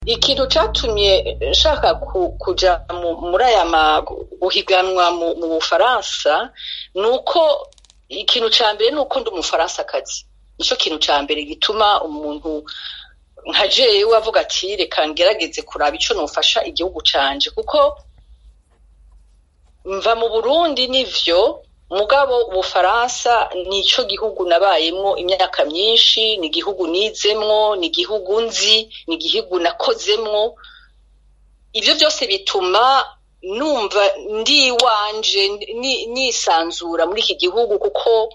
ikintu catumye nshaka kuja muri aya guhiganwa mu bufaransa ni uko ikintu ca mbere ni uko ndi umufaransakazi nico kintu ca mbere gituma umuntu nka jewe avuga ati reka ngerageze kuraba ico nofasha igihugu canje kuko mva mu burundi nivyo mugabo ubufaransa nico gihugu nabayemwo imyaka myinshi ni igihugu nizemwo ni igihugu nzi ni igihugu nakozemwo ivyo vyose bituma numva ndi iwanje nisanzura muri iki gihugu kuko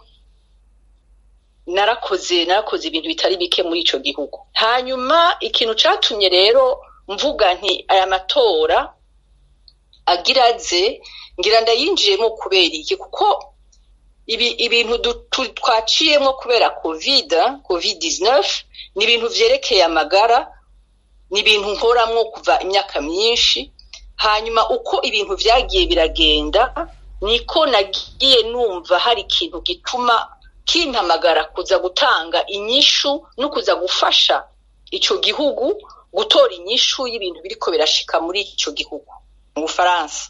narakoze narakoze ibintu bitari bike muri ico gihugu hanyuma ikintu catumye rero mvuga nti aya matora agira aze ngira ndayinjiyemo kubera iki kuko ibi ibintu twaciyemo kubera covid covid 19 ni ibintu vyerekeye amagara ni ibintu nkoramwo kuva imyaka myinshi hanyuma uko ibintu vyagiye biragenda niko nagiye numva hari ikintu gituma kimpamagara kuza gutanga inyishu no kuza gufasha ico gihugu gutora inyishu y'ibintu biriko birashika muri ico gihugu mu bufaransa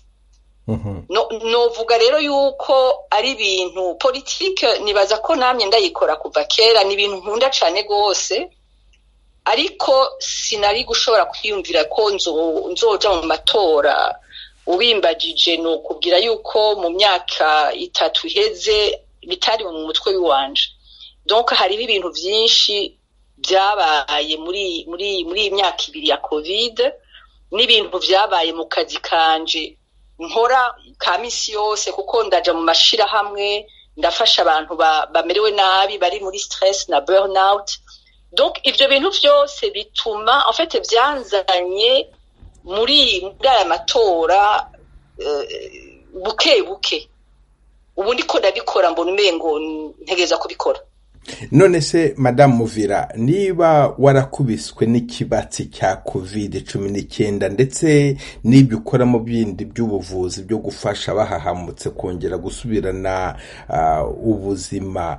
novuga rero yuko ari ibintu politike nibaza ko namye ndayikora kuva kera ni ibintu nkunda cane rwose ariko sinari gushobora kwiyumvira ko nzoja mu matora ubimbagije ni ukubwira yuko mu myaka itatu iheze bitari mu mutwe w'iwanje donc hariho ibintu vyinshi vyabaye muri muri muri iyi myaka ibiri ya covid n'ibintu vyabaye mu kazi kanje nkora ka misi yose kuko ndaja mu mashirahamwe ndafasha abantu bamerewe nabi bari muri stress na burnout donc ivyo bintu vyose bituma en fait vyanzanye muri muri aya matora buke buke ubu ndiko ndabikora mbona umengo ntegereza kubikora none se madamu muvira niba warakubiswe n'ikibatsi cya covid cumi n'icyenda ndetse n'ibyo ukora mu bindi by'ubuvuzi byo gufasha bahahamutse kongera gusubirana ubuzima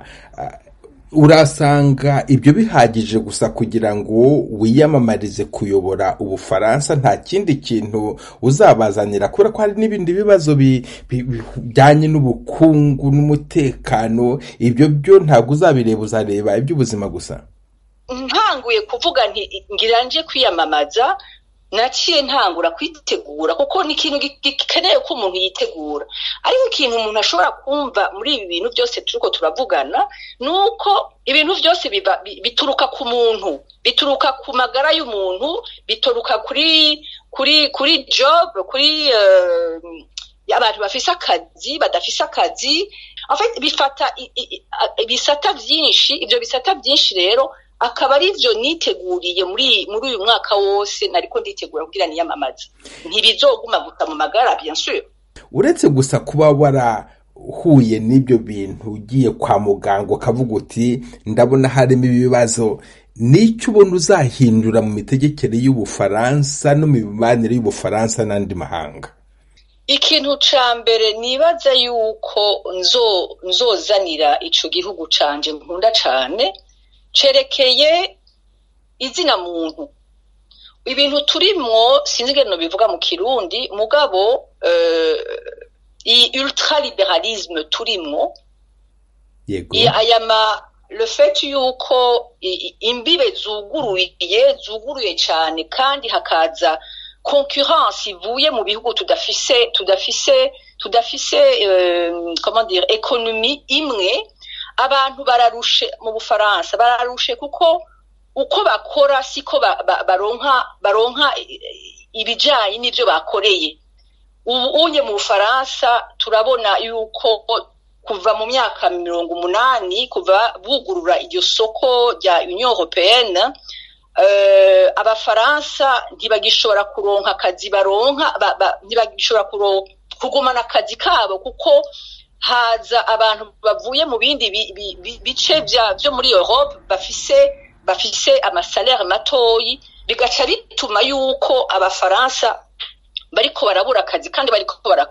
urasanga ibyo bihagije gusa kugira ngo wiyamamarize kuyobora ubufaransa nta kindi kintu uzabazanira kubera ko hari n'ibindi bibazo bijyanye n'ubukungu n'umutekano ibyo byo ntabwo uzabireba uzareba iby'ubuzima gusa ntanguye kuvuga ngira nje kwiyamamaza naciye ntangura kwitegura kuko ni ikintu gikeneye ko umuntu yitegura ariko ikintu umuntu ashobora kumva muri ibi bintu byose turiko turavugana ni uko ibintu byose bituruka ku muntu bituruka ku magara y'umuntu bituruka kuri kuri kuri job kuri abantu bafise akazi badafise akazi bifata ibisata byinshi ibyo bisata byinshi rero akaba ari byo niteguriye muri muri uyu mwaka wose nariko nditegura kugira niyamamaze ntibizoguma gusa mu magara bien sûr uretse gusa kuba warahuye n'ibyo bintu ugiye kwa muganga ukavuga uti ndabona harimo ibibazo n'icyo ubona uzahindura mu mitegekere y'ubufaransa no mu mibanire y'ubufaransa n'andi mahanga ikintu ca mbere nibaza yuko nzozanira ico gihugu canje nkunda cane cerekeye izina muntu ibintu turimwo sinzi ingene bivuga mu kirundi mugabo iyi ultraliberalisme turimwo aya ma le fait yuko imbibe zuguruye zuguruye cyane kandi hakaza concurrence ivuye mu bihugu tudafise tudafise tudafise comment dire economie imwe abantu bararushe mu bufaransa bararushe kuko uko bakora siko baronka baronka ibijanye n'ivyo bakoreye ubu unye mu bufaransa turabona yuko kuva mu myaka mirongo umunani kuva bugurura iryo soko rya union européenne uh, abafaransa ntibagishobora kuronka akazi baronka ntibagishobora kugumana akazi kabo kuko haza abantu bavuye mu bindi bice byo muri Europe bafise bafise amasalere matoyi bigaca bituma yuko abafaransa bariko barabura akazi kandi bariko barakora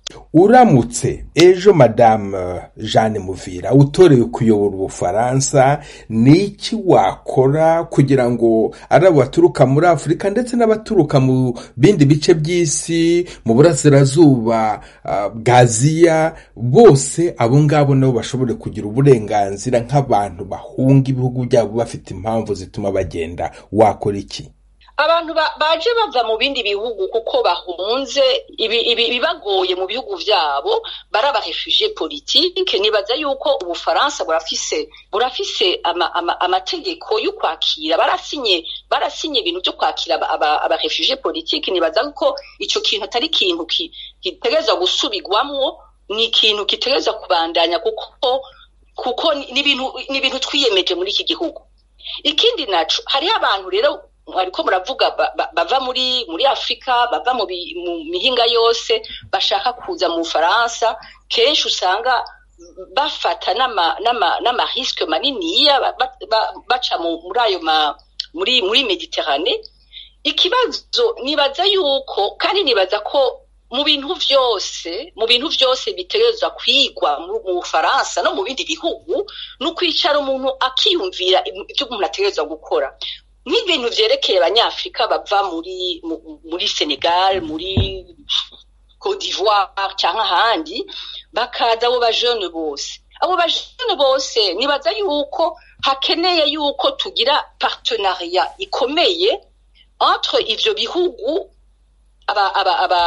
uramutse ejo madamu jeanne muvira utorewe kuyobora ubufaransa ni iki wakora kugira ngo ari abo baturuka muri afurika ndetse n'abaturuka mu bindi bice by'isi mu burasirazuba bwa aziya bose abo ngabo nabo bashobore kugira uburenganzira nk'abantu bahunga ibihugu byabo bafite impamvu zituma bagenda wakora iki abantu baje bava mu bindi bihugu kuko bahunze ibibagoye mu bihugu byabo barabaheshuje politike nibaza yuko ubufaransa burafise burafise amategeko yo kwakira barasinye barasinye ibintu byo kwakira abaheshuje politike nibaza ko icyo kintu atari ikintu gitegereza gusubigwamwo ni ikintu gitegereza kubandanya kuko kuko ni ibintu twiyemeje muri iki gihugu ikindi naco hariho abantu rero ariko muravuga bava muri muri afurika bava mu mihinga yose bashaka kuza mu bufaransa kenshi usanga bafata n'amarisike maniniya baca muri ayo muri muri mediterane ikibazo nibaza yuko kandi nibaza ko mu bintu byose mu bintu byose bitegerezwa kwigwa mu bufaransa no mu bindi bihugu ni ukwicara umuntu akiyumvira ibyo umuntu ategerezwa gukora nk'ibintu byerekeye abanyafurika bava muri muri senegal muri cote d'ivoire cyangwa ahandi bakaza abo bajene bose abo bajene bose nibaza yuko hakeneye yuko tugira partenariat ikomeye entre ivyo bihugu aba aba aba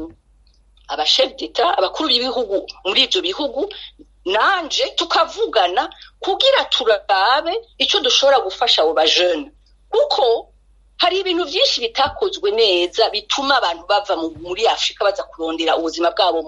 aba chef d'etat abakuru b'ibihugu muri ivyo bihugu nanje tukavugana kugira turabe icyo dushobora gufasha abo bajene kuko hari ibintu byinshi bitakozwe neza bituma abantu bava muri afurika baza kurondera ubuzima bwabo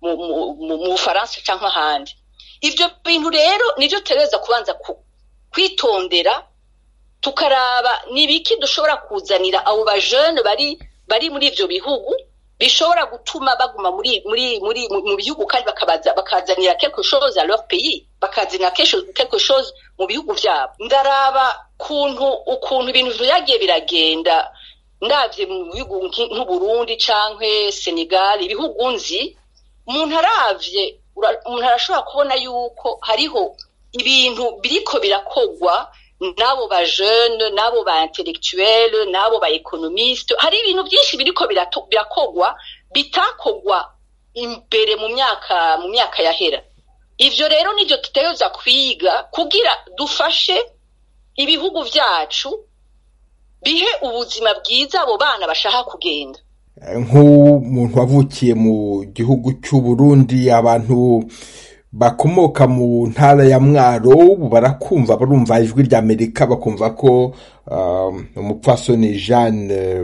mu bufaransa cyangwa ahandi ibyo bintu rero nibyo tugerageza kubanza kwitondera tukaraba n'ibiki dushobora kuzanira abo bajene bari bari muri ibyo bihugu bishobora gutuma baguma muri muri muri mu bihugu kandi bakabaza bakazanira quelque chose à leur pays bakazanira quelque chose mu bihugu byabo ndaraba kuntu ukuntu ibintu byagiye biragenda ndabye mu bihugu nk'uburundi canke senegal ibihugu nzi umuntu aravye umuntu arashobora kubona yuko hariho ibintu biriko birakogwa n'abo ba jeune n'abo ba intellectuel n'abo ba economiste hari ibintu byinshi biriko birakogwa bitakogwa imbere mu myaka mu myaka yahera ivyo rero nivyo tutegereza kwiga kugira dufashe ibihugu vyacu bihe ubuzima bwiza abo bana bashaka kugenda nk'umuntu wavukiye mu gihugu cy'uburundi abantu bakomoka mu ntara ya mwaro barakumva barumva ijwi ry'amerika bakumva ko umupfasoni jeanne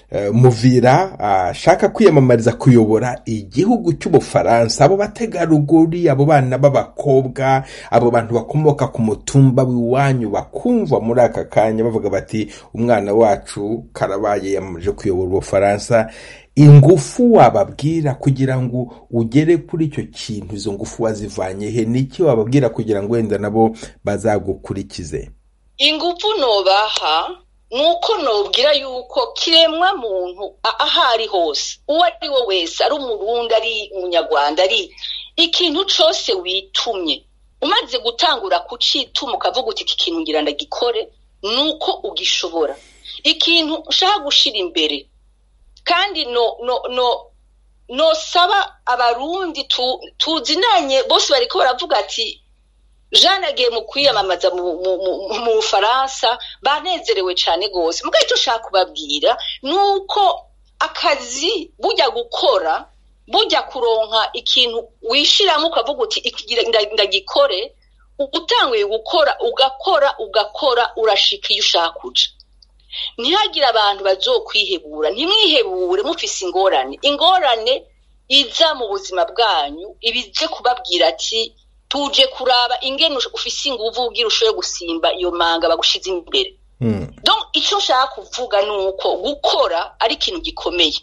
muvira ashaka kwiyamamariza kuyobora igihugu cy'ubufaransa abo bategarugori abo bana b'abakobwa abo bantu bakomoka ku mutumba w'iwanyu bakumva muri aka kanya bavuga bati umwana wacu karabaye yamaze kuyobora ubufaransa ingufu wababwira kugira ngo ugere kuri icyo kintu izo ngufu wazivanye he n'iki wababwira kugira ngo wenda nabo bazagukurikize ingufu nobaha nuko nobwira yuko kiremwa muntu aho ari hose uwo ari we wese ari umurundi ari umunyarwanda ari ikintu cyose witumye umaze gutangura kucituma ukavuga uti iki kintu ngira ndagikore nuko ugishobora ikintu ushaka gushyira imbere kandi no no no nosaba abarundi tuzinanye bose bariko baravuga ati jeanne agiye mu kwiyamamaza mu bufaransa banezerewe cyane rwose mbwa icyo ushaka kubabwira ni uko akazi bujya gukora bujya kuronka ikintu wishyiramo ukavuga uti ndagikore utanguye gukora ugakora ugakora urashika iyo ushaka uca ntihagire abantu bazokwihebura ntimwihebure mufise ingorane ingorane iza mu buzima bwanyu ibije kubabwira ati tuje kuraba ingene ufise inguvu ugira ushoboye gusimba iyo manga bagushize imbere donc icyo nshaka kuvuga ni uko gukora ari ikintu gikomeye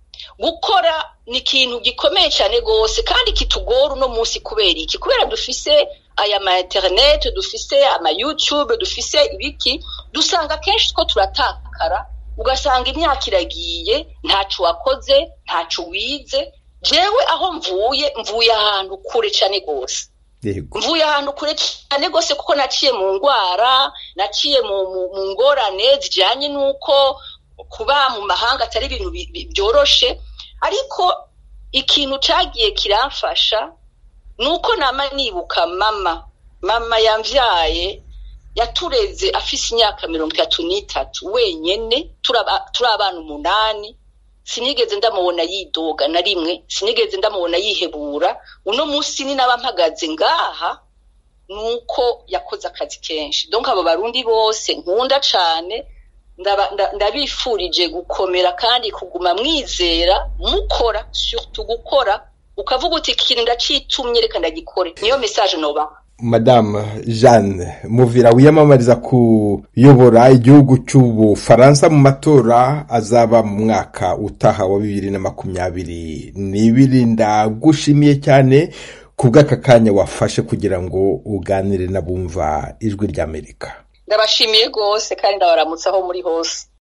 gukora ni ikintu gikomeye cyane rwose kandi kitugora uno munsi kubera iki kubera dufise aya ma interineti dufise ama yutube dufise ibiki dusanga kenshi two turatakara ugasanga imyaka iragiye ntacu wakoze ntacu wize jewe aho mvuye mvuye ahantu kure cyane rwose yego mvuye ahantu kure cyane rwose kuko naciye mu ndwara naciye mu mu- mu ngorane zijyanye n'uko kuba mu mahanga atari ibintu bi- bi- byoroshe ariko ikintu cyagiye kiramfasha ni uko nama nibuka mama mama yambyaye yatureze afise imyaka mirongo itatu n'itatu wenyene turi aba- turi abana umunani sinigeze ndamubona yidoga na rimwe sinigeze ndamubona yihebura uno munsi ni naba mpagaze ngaha nuko yakoze akazi kenshi donc abo barundi bose nkunda cane ndaba- nda- ndabifurije gukomera kandi kuguma mwizera mukora surtout gukora ukavuga uti ikintu ndacitumye reka ndagikore niyo message nobaha madamu jeanne muvira wiyamamariza kuyobora igihugu cy'ubufaransa mu matora azaba mu mwaka utaha wa bibiri na makumyabiri n'ibiri ndagushimiye cyane ku bw'aka kanya wafashe kugira ngo uganire n'abumva ijwi ry'amerika ndabashimiye rwose kandi ndabaramutse aho muri hose